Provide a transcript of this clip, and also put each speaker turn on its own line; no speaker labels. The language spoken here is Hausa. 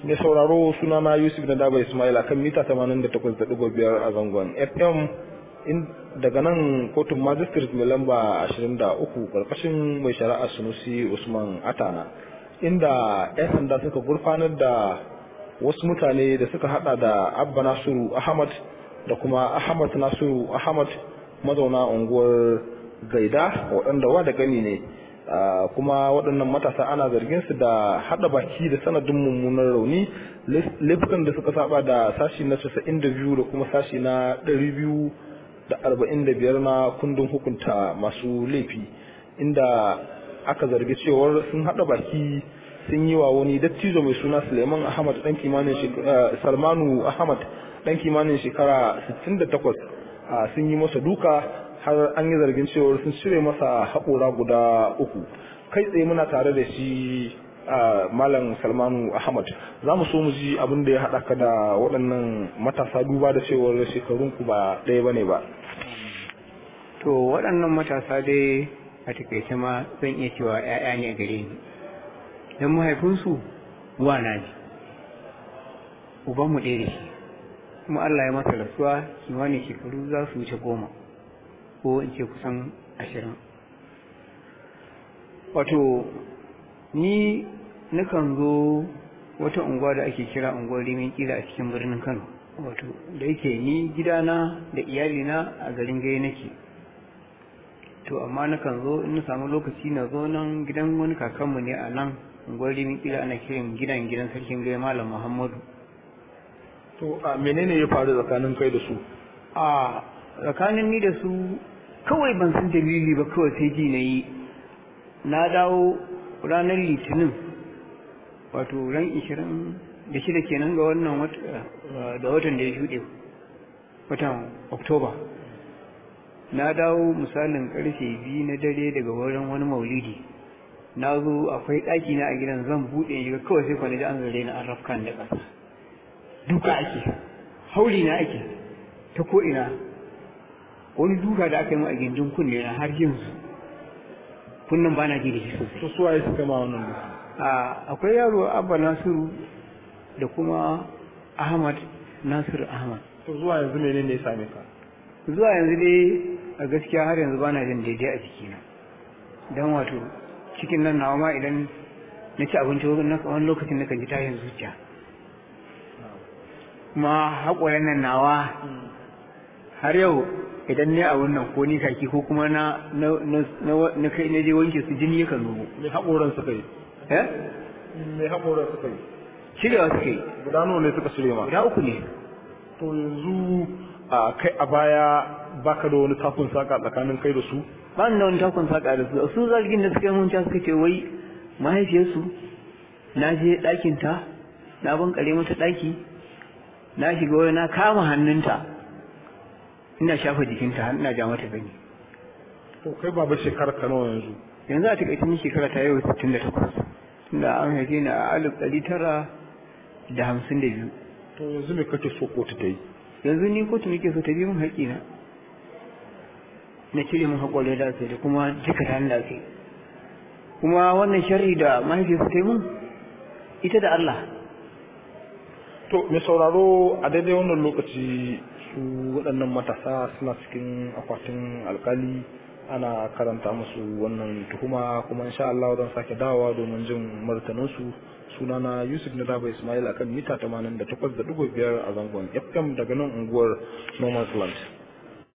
mai sauraro sunana yusuf na daba ismail akan mita 88.5 a zangon fm daga nan kotun magistrate mai lamba 23 karkashin mai shari'a sunusi usman atana inda 'yan sanda suka gurfanar da wasu mutane da suka hada da abba nasiru ahmad da kuma ahmad nasiru ahmad mazauna unguwar gaida waɗanda wa da gani ne kuma waɗannan matasa ana zargin su da haɗa baki da sanadin mummunan rauni laifukan da suka saba da sashi na 92 da kuma sashi na 245 na kundin hukunta masu laifi inda aka zargi cewar sun haɗa baki sun yi wa wani dattijo mai suna suleiman ahmad ɗan kimanin salmanu ahmad ɗan kimanin shekara 68 sun yi masa duka har an yi zargin cewar sun cire masa haƙora guda uku kai tsaye muna tare da shi malam salmanu ahmad za mu so mu ji abin da ya haɗa ka da waɗannan matasa duba da cewar shekarunku ba ɗaya ba ne ba
to waɗannan matasa dai a takaice ma zan iya cewa 'ya'ya ne a gare ni don mahaifinsu wana ne ubanmu ɗaya da shi kuma allah ya masa rasuwa kimanin shekaru za su wuce goma ko in ce kusan ashirin wato ni nakan zo wata unguwa da ake kira unguwar rimin kila a cikin birnin kano wato da yake ni gidana da iyalina a garin gai nake to amma nakan zo in na samu lokaci na zo nan gidan wani kakanmu ne a nan unguwar rimin kila ana kiran gidan gidan sarkin gai malam muhammadu
to a menene ya faru tsakanin kai da su
a tsakanin ni da su kawai ban san dalili ba kawai sai ji na yi na dawo ranar litinin wato ran ishirin da shida kenan ga wannan da watan da ya shuɗe watan oktoba na dawo misalin karfe biyu na dare daga wurin wani maulidi na zo akwai ɗaki na a gidan zan buɗe shiga kawai sai kwanaki an zare na an rafkan da ƙasa duka ake hauli na ake ta ko'ina wani duka da aka yi mu a gindin kunne na har yanzu kunnan ba na ji da shi sosai
to suwaye suka ma wannan duka
akwai yaro abba nasiru da kuma ahmad nasiru ahmad
to zuwa yanzu menene ya same ka
zuwa yanzu dai a gaskiya har yanzu ba na jin daidai a jikina don wato cikin nan nawa ma idan na ci abinci wani lokacin na kan ji tayin zuciya kuma haƙoran nan nawa har yau idan ne a wannan ko ni kaki ko kuma na na kai na je wanke su jini yakan zo
me haƙoran suka yi
eh
me haƙoran suka yi
cirewa suka yi
guda nawa ne suka cire ma
guda uku ne
to yanzu a kai a baya baka da wani takun saka tsakanin kai da su
ba da wani takun saka da su su zargin da suka yi mun suka ce wai mahaifiyarsu na je ɗakin ta na bankare mata ɗaki na shiga wani na kama hannunta ina shafa jikinta ina ja mata gani
to kai baba shekarar ka nawa yanzu
yanzu a takaice ni shekara ta yau 68 tunda an haife ni a alif ɗari tara da hamsin da biyu
to yanzu me kake so kotu ta yi
yanzu ni kotu nake so ta bi min haƙƙina na cire min haƙƙo da ake da kuma jika ta da ake kuma wannan sharri da mahaifiyarsa ta yi mun ita da Allah
to mai sauraro a daidai wannan lokaci su waɗannan matasa suna cikin akwatin alkali ana karanta musu wannan tuhuma kuma insha Allah don sake dawowa domin jin martaninsu sunana Yusuf Nadaba Ismail akan mita 88.5 a zangon FM daga nan unguwar Normal Land.